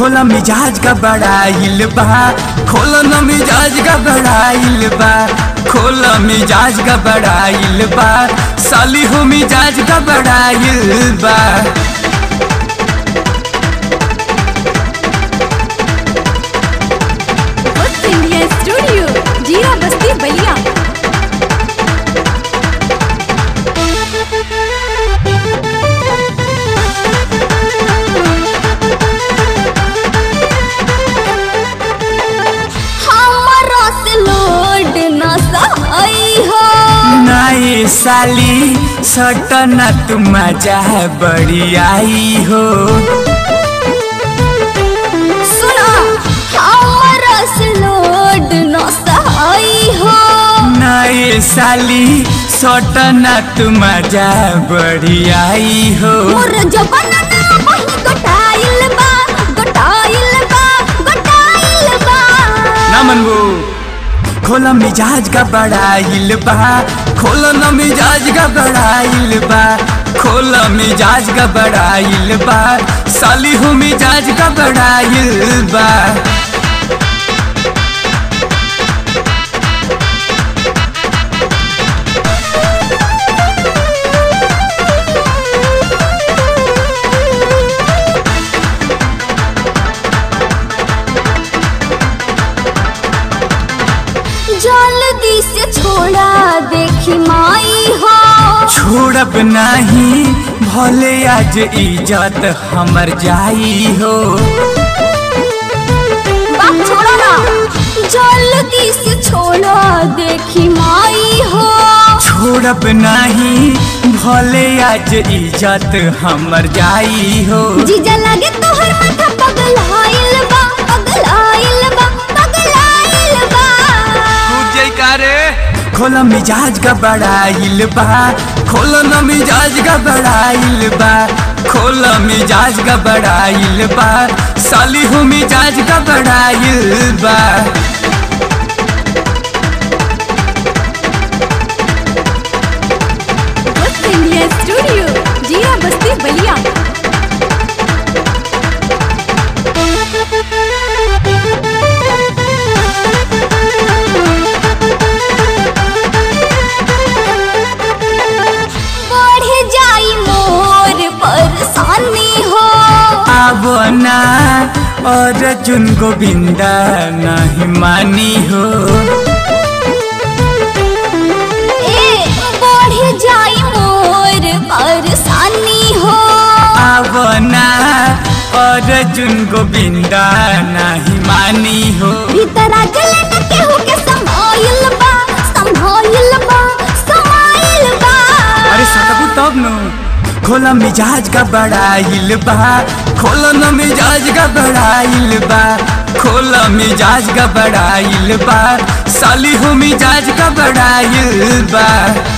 खोला मिजाज का बड़ाइल बा खोला न मिजाज का बड़ाइल बा खोला मिजाज का बड़ाइल बा साली हो मिजाज का बड़ाइल बा वक्त इंडिया स्टूडियो जीरा बस्ती बलिया हमारा से लोड न सही हो नाए साली सटना तू मजा बड़ी आई हो सुना हमारा से लोड न सही हो नाए साली सटना तू मजा बड़ी आई हो मोर जबाना ना वही गोटाइल बा गोटाइल बा गोटाइल बा ना मनबू खोला मिजाज का बड़ाइल बा खोला न मिजाज का बड़ाइल बा खोला मिजाज का बड़ाइल बा साली हो मिजाज का बड़ाइल बा जल्दी से छोड़ा देखी माई हो छोड़ब नहीं भले आज इज्जत हमर जाई हो बात छोड़ो ना जल्दी से छोड़ा देखी माई हो छोड़ब नहीं भले आज इज्जत हमर जाई हो जीजा लगे तोहर माथा पगल आइल बा पगल आइल बा पगल आइल बा खोला मिजाज का बड़ाइल बा खोला न मिजाज का बड़ाइल बा खोला मिजाज का बड़ाइल बा साली हो मिजाज का बड़ाइल बा वक्त इंडिया स्टूडियो जीरा बस्ती बलिया बढ़ जाई मोर परेशानी हो आवो ना और चुन गोविंदा नहीं मानी हो ए बढ़ जाई मोर परेशानी हो आवो ना और चुन गोविंदा नहीं मानी हो भीतर आ गले न केहू के समाइल बा समाइल बा समाइल बा अरे सटबू तब नु खोला मिजाज का बड़ाइल बा खोला न मिजाज का बड़ाइल बा खोला मिजाज का बड़ाइल बा साली हो मिजाज का बड़ाइल बा